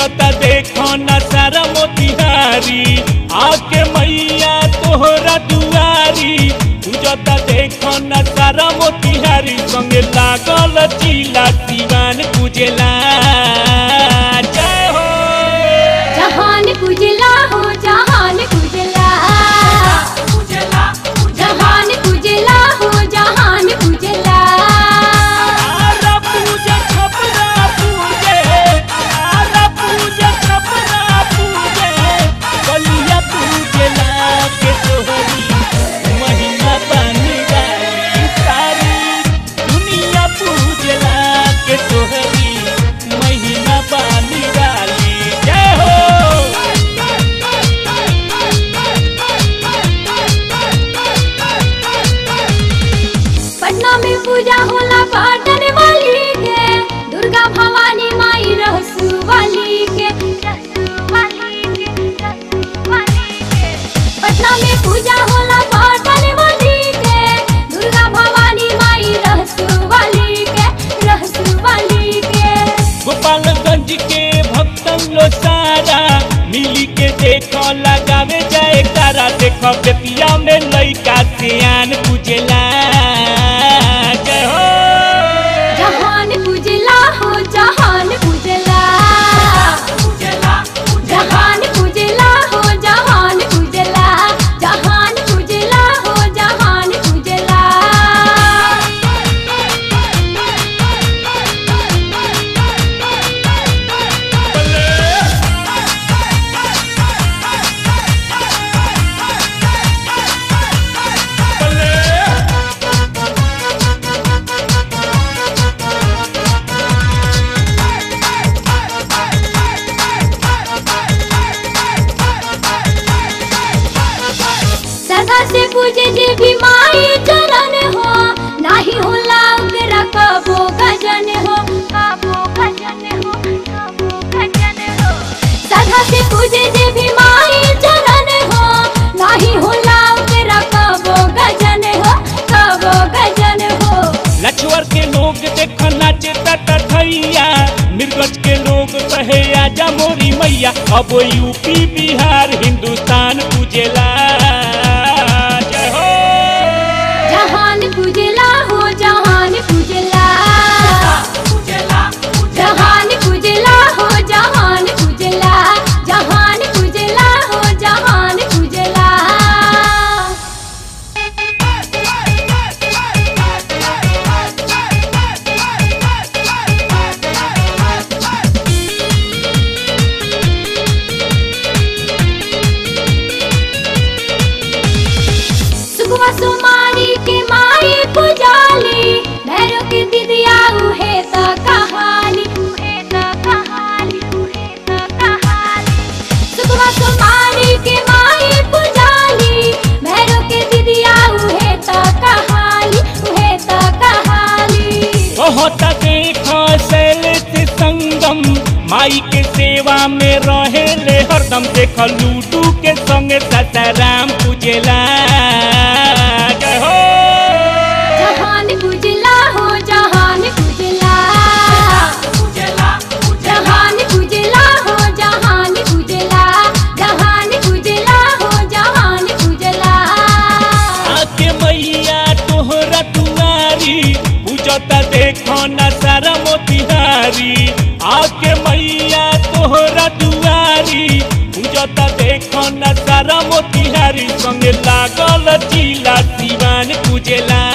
पूजता देखो न सारा मोतिहारी आके मैया तोहरा दुआरी पूजता देखो न सारा मोतिहारी संगे लागल जिला दीवान पूजेला जय हो जहान कुजला हो जहान कुजला जहान कुजला हो जहान कुजला आरा पूजा छपरा पूजे आरा पूजा छपरा पूजे बलिया पूजेला के तोहरी महिमा बनी गई सारी दुनिया पूजेला के तोहरी महिमा बनी डाली जय हो पटना में पूजा होला पाटन वाली के दुर्गा भवानी माई रहसु वाली के पटना में पूजा होला पाटन वाली के दुर्गा भवानी माई रहसु वाली के रहसु वाली के गोपालगंज के भक्तन लो सारा मिली के देखो लगावे जाए तारा देखो बेतिया में लइका सियान पूजेला जय हो जहान कुजला हो जहान कुजला जहान कुजला हो जहान कुजला जहान कुजला हो जहान कुजला सदा से पूजे जे भी माई चरण हो नाही होला ओकरा कबो गजन हो कबो गजन हो कबो गजन हो सदा से पूजे जे भी माई चरण हो नाही होला ओकरा कबो गजन हो कबो गजन हो लछुअर के लोग देख नाचे तटैया मिर्गज के लोग कहे आजा मोरी मैया अब यूपी बिहार हिंदुस्तान पूजेला जय हो जहान कुजला हो जहान कुजला जहान कुजला हो जहान कुजला जहान कुजला हो जहान कुजला सुखवा सुमारी के माई पुजाली भैरो के दिदिया उहे त कहानी उहे त कहानी उहे त कहानी सुखवा सुमारी के माई पुजाली भैरो के दिदिया उहे त कहानी उहे त कहानी बहुत देखो शैलित संगम माई के सेवा में रहे ले हरदम देख लूडू के संगे ससाराम पूजेला जय हो जहान कुजला हो जहान कुजला जहान कुजला हो जहान कुजला जहान कुजला हो जहान कुजला आके मैया तोहरा दुआरी पूजता देखो न सारा मोतिहारी आके मैया तोहरा दुआरी पूजता देखो न सारा मोतिहारी संगे लागल जिला दीवान पूजेला